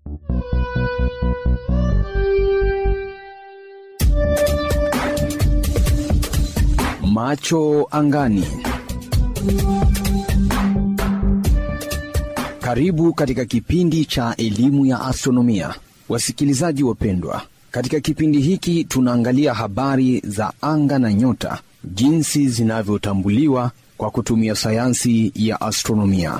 Macho angani. Karibu katika kipindi cha elimu ya astronomia, wasikilizaji wapendwa. Katika kipindi hiki tunaangalia habari za anga na nyota, jinsi zinavyotambuliwa kwa kutumia sayansi ya astronomia.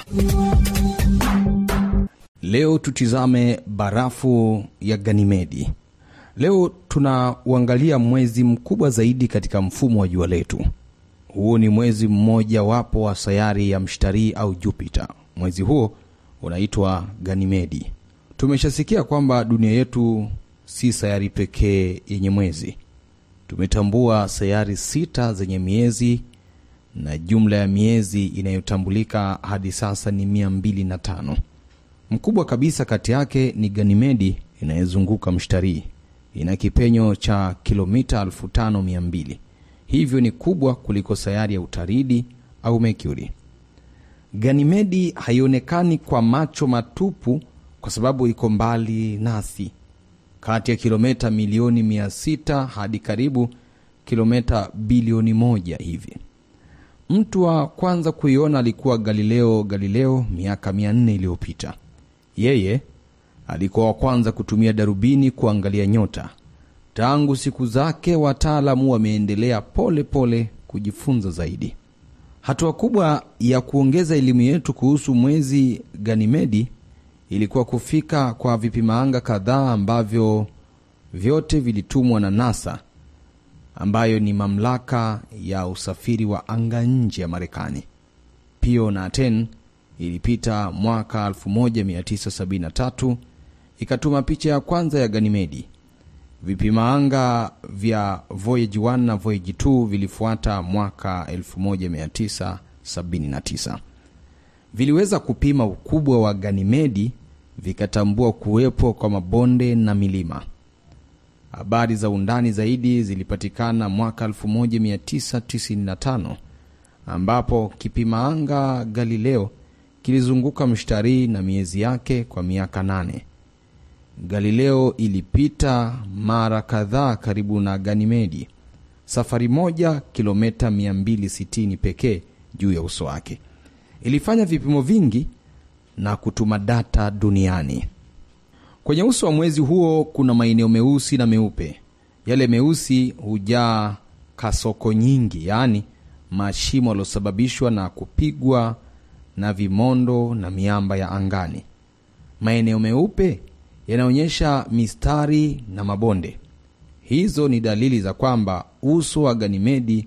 Leo tutizame barafu ya Ganimedi. Leo tunauangalia mwezi mkubwa zaidi katika mfumo wa jua letu. Huo ni mwezi mmoja wapo wa sayari ya Mshtarii au Jupiter. Mwezi huo unaitwa Ganimedi. Tumeshasikia kwamba dunia yetu si sayari pekee yenye mwezi. Tumetambua sayari sita zenye miezi na jumla ya miezi inayotambulika hadi sasa ni mia mbili na tano. Mkubwa kabisa kati yake ni Ganimedi inayozunguka Mshtarii. Ina kipenyo cha kilomita 5200 hivyo ni kubwa kuliko sayari ya Utaridi au Mercury. Ganimedi haionekani kwa macho matupu kwa sababu iko mbali nasi, kati ya kilomita milioni 600 hadi karibu kilomita bilioni moja hivi. Mtu wa kwanza kuiona alikuwa Galileo Galileo miaka 400 iliyopita. Yeye alikuwa wa kwanza kutumia darubini kuangalia nyota. Tangu siku zake, wataalamu wameendelea pole pole kujifunza zaidi. Hatua kubwa ya kuongeza elimu yetu kuhusu mwezi Ganimedi ilikuwa kufika kwa vipimaanga kadhaa ambavyo vyote vilitumwa na NASA ambayo ni mamlaka ya usafiri wa anga nje ya Marekani. Pio na Aten ilipita mwaka 1973 ikatuma picha ya kwanza ya Ganimedi. Vipimaanga vya Voyage 1 na Voyage 2 vilifuata mwaka 1979. Viliweza kupima ukubwa wa Ganimedi, vikatambua kuwepo kwa mabonde na milima. Habari za undani zaidi zilipatikana mwaka 1995 ambapo kipimaanga Galileo kilizunguka mshtarii na miezi yake kwa miaka nane. Galileo ilipita mara kadhaa karibu na Ganimedi, safari moja kilomita 260 pekee juu ya uso wake. Ilifanya vipimo vingi na kutuma data duniani. Kwenye uso wa mwezi huo kuna maeneo meusi na meupe. Yale meusi hujaa kasoko nyingi, yaani mashimo yaliyosababishwa na kupigwa na vimondo na miamba ya angani. Maeneo meupe yanaonyesha mistari na mabonde. Hizo ni dalili za kwamba uso wa Ganimedi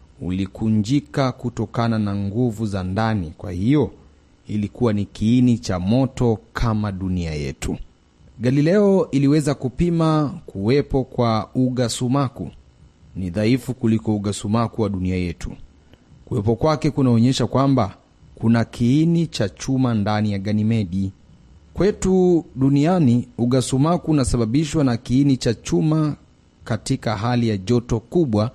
ulikunjika kutokana na nguvu za ndani. Kwa hiyo ilikuwa ni kiini cha moto kama dunia yetu. Galileo iliweza kupima kuwepo kwa uga sumaku. Ni dhaifu kuliko uga sumaku wa dunia yetu. Kuwepo kwake kunaonyesha kwamba kuna kiini cha chuma ndani ya Ganimedi. Kwetu duniani, ugasumaku unasababishwa na kiini cha chuma katika hali ya joto kubwa,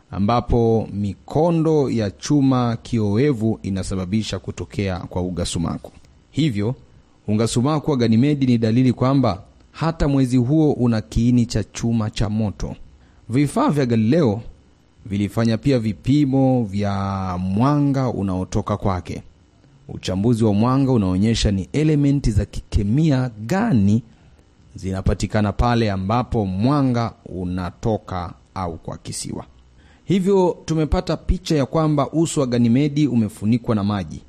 ambapo mikondo ya chuma kiowevu inasababisha kutokea kwa ugasumaku. Hivyo ugasumaku wa Ganimedi ni dalili kwamba hata mwezi huo una kiini cha chuma cha moto. Vifaa vya Galileo vilifanya pia vipimo vya mwanga unaotoka kwake. Uchambuzi wa mwanga unaonyesha ni elementi za kikemia gani zinapatikana pale ambapo mwanga unatoka au kuakisiwa. Hivyo tumepata picha ya kwamba uso wa Ganimedi umefunikwa na maji,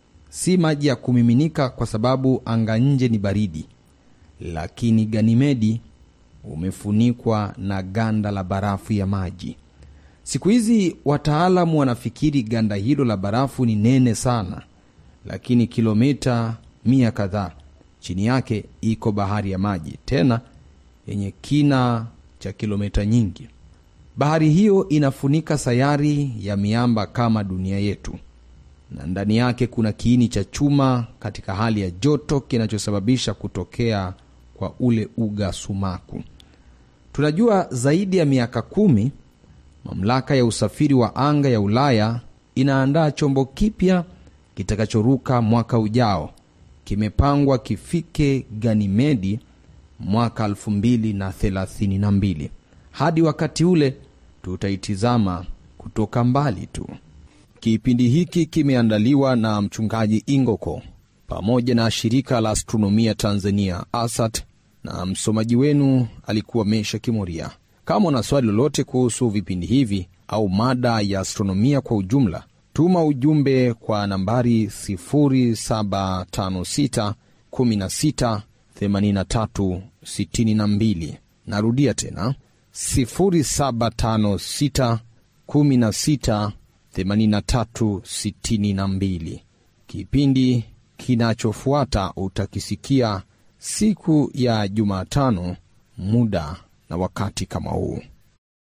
si maji ya kumiminika kwa sababu anga nje ni baridi, lakini Ganimedi umefunikwa na ganda la barafu ya maji. Siku hizi wataalamu wanafikiri ganda hilo la barafu ni nene sana lakini kilomita mia kadhaa chini yake iko bahari ya maji, tena yenye kina cha kilomita nyingi. Bahari hiyo inafunika sayari ya miamba kama dunia yetu, na ndani yake kuna kiini cha chuma katika hali ya joto kinachosababisha kutokea kwa ule uga sumaku. Tunajua zaidi ya miaka kumi, mamlaka ya usafiri wa anga ya Ulaya inaandaa chombo kipya kitakachoruka mwaka ujao kimepangwa kifike Ganimedi mwaka 2032. Hadi wakati ule tutaitizama kutoka mbali tu. Kipindi hiki kimeandaliwa na mchungaji Ingoko pamoja na shirika la astronomia Tanzania ASAT, na msomaji wenu alikuwa Mesha Kimoria. Kama una swali lolote kuhusu vipindi hivi au mada ya astronomia kwa ujumla, tuma ujumbe kwa nambari 0756 16 83 62. Narudia tena 0756 16 83 62. Kipindi kinachofuata utakisikia siku ya Jumatano, muda na wakati kama huu.